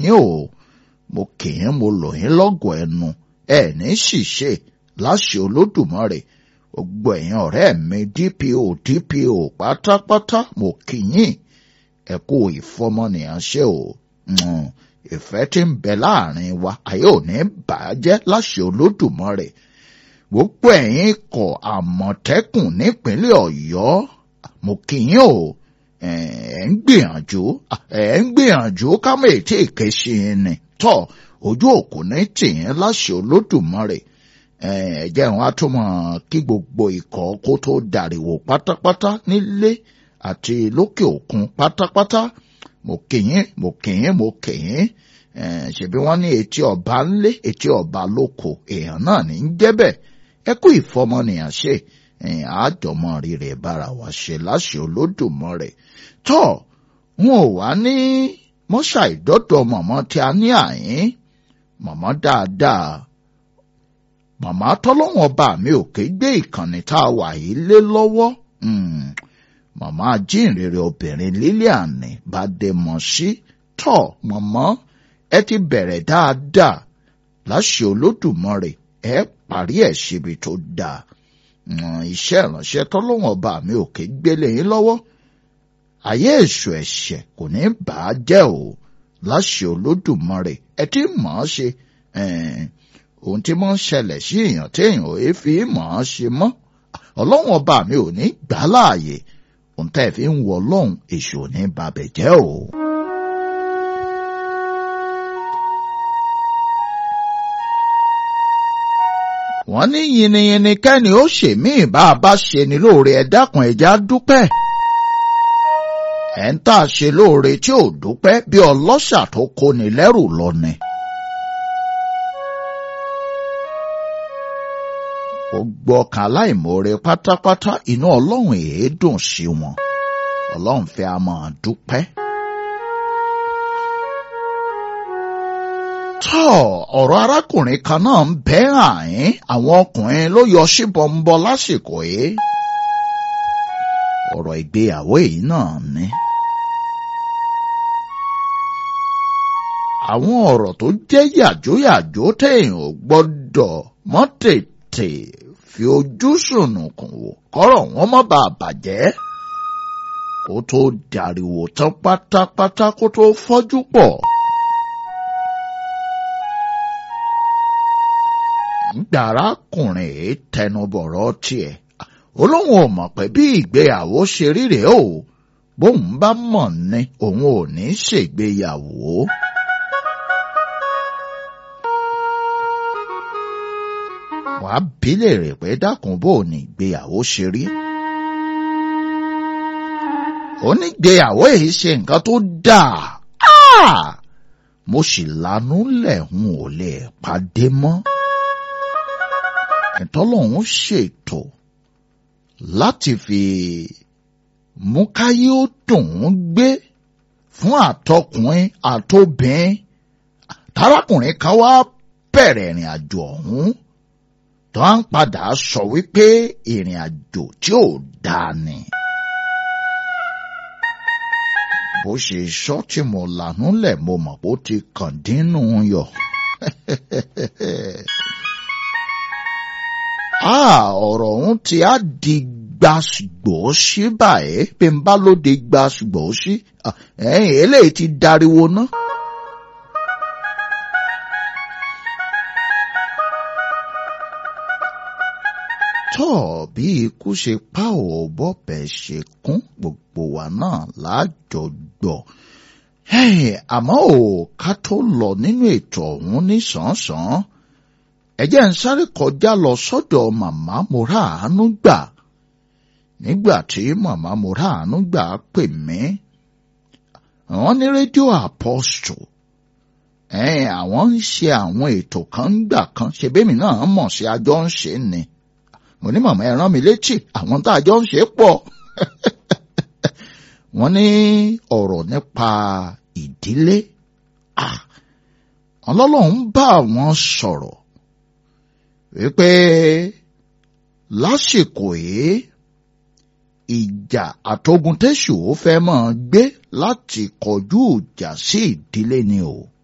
yín o mo kì í mo lò yín lọ́gọ̀ ẹnu ẹ ní ṣìṣe láṣẹ olódùmarè gbogbo ẹ̀yin ọ̀rẹ́ mi DPO DPO pátápátá mo kì yín ẹ kú ìfọmọnìyàn ṣe o ìfẹ́ tí ń bẹ láàrin wa ayé ò ní bàjẹ́ láṣẹ olódùmarè gbogbo ẹ̀yin ikọ̀ àmọ̀tẹ́kùn nípínlẹ̀ ọ̀yọ́ mo kì yín o ẹ̀ ń gbìyànjú ẹ̀ ń gbìyànjú kámẹ́ ètí ìkẹ́sí ni tọ́ ojú òkú ní tìyín láṣẹ olódùmarè ẹ̀ jẹ́ wọn á tún mọ̀ kí gbogbo ikọ̀ kó tó dàríwò pátápátá nílé àti lókè òkun pátápátá mo kì yín mo kì yín mo kì yín ṣebí wọ́n ní etí ọba ńlé etí ọba lóko èèyàn náà ní í jẹ́ bẹ́ẹ̀ ẹ kú ìfọmọnìyàn ṣe àjọmọ rírẹ bára wa ṣe láṣẹ olódùmarè tọ wọn ò wá ní mọ́ṣá ìdọ́dọ̀ mọ̀mọ́ tí a ní àyín mọ̀mọ́ dáadáa màmá tọ́lọ́wọ́n bá mi òkè gbé ìkànnì tá a wà yìí lé lọ́wọ́ màmá ajínrere obìnrin Lilian bá dé mọ̀ sí tọ́ mọ̀mọ́ ẹ ti bẹ̀rẹ̀ dáadáa láṣẹ olódùmarè ẹ parí ẹ̀ síbi tó dáa iṣẹ́ ìránṣẹ́ tọ́lọ́wọ́n ọba mi ò ké gbélé yín lọ́wọ́ ayé èṣù ẹ̀ṣẹ̀ kò ní bà á jẹ́ o láṣẹ olódùmarè ẹ ti mọ̀ ọ́ ṣe ohun tí mo ń ṣẹlẹ̀ sí èèyàn tí èèyàn ò fi mọ̀ ọ́ ṣe mọ́ ọlọ́wọ́n ọba mi ò ní gbà á láàyè ohun tẹ́ ẹ fi ń wọ ọlọ́run èṣù ò ní babẹ̀ jẹ́ o. wọ́n ní yìnyínyìnyín kẹ́ni ó ṣe míì bá a bá ṣe ni lóore ẹ dákun ẹja dúpẹ́. ẹ̀ ń tà ṣe lóore tí ò dúpẹ́ bí ọlọ́ṣà tó kóni lẹ́rù lọ ni. gbogbo ọkàn aláìmoore pátápátá inú ọlọ́run èé dùn sí wọn ọlọ́run fẹ́ a máa dúpẹ́. tọ́ ọ̀rọ̀ arákùnrin kan náà ń bẹ́ àyín àwọn ọkùnrin ló yọ síbọnbọ lásìkò yìí. ọ̀rọ̀ ìgbéyàwó èyí náà ni. àwọn ọ̀rọ̀ tó jẹ́ yàjóyàjó téèyàn ò gbọ́dọ̀ mọ́ tètè fi ojú sùnùkùn wò kọ́rọ̀ wọn má bàa bàjẹ́ kó tó dàríwò tán pátápátá kó tó fọ́jú pọ̀. gbàrákùnrin èé tẹnubọ̀rọ̀ tiẹ̀ olóhùn ò mọ̀ pé bí ìgbéyàwó ṣe rí rèé o bóun bá mọ̀ ni òun ò ní ṣègbéyàwó. wàá bí léèrè pé dákun bó o ní ìgbéyàwó ṣe rí. onígbéyàwó èyí ṣe nǹkan tó dáa mo sì lanú lẹ̀ ń ò lè pàdé mọ́ ìtọ́lọ́hún ṣètò láti fi mú káyé ó dùn ún gbé fún àtọkùnrin àtobìnrin tarákùnrin kan wá bẹ̀rẹ̀ ìrìn àjò ọ̀hún tó ń padà sọ wípé ìrìn àjò tí ò dáa ni. bó ṣe sọ tí mo lànú lẹ̀ mo mọ̀ bó ti kàn dínú yọ. ọ̀rọ̀ ọ̀hún ti á di gbàgbọ́sí báyìí bí n bá ló di gbàgbọ́sí ẹ̀yìn eléyìí ti dariwo ná. tọ́ bí ikú ṣe pa ò bọ́bẹ̀ ṣe kún gbogbo wa náà lájọ gbọ́ àmọ́ ò ká tó lọ nínú ètò ọ̀hún nísànsán ẹ jẹ́ ń sáré kọjá lọ sọ́dọ̀ màmá mora àánú gbà nígbà tí màmá mora àánú gbà pè mí àwọn ní rédíò Apostle ẹ̀ẹ́n àwọn ń ṣe àwọn ètò kan gbà kan ṣebémi náà mọ̀ sí àjọ ń ṣe ni mo ní màmá ẹ rán mi létí àwọn tá a jọ ń ṣe pọ̀ wọ́n ní ọ̀rọ̀ nípa ìdílé ọlọ́lọ́run bá wọn sọ̀rọ̀ wípé lásìkò yìí ìjà àtogun tẹ́sù ó fẹ́ máa gbé láti kọjú ìjà sí ìdílé ni o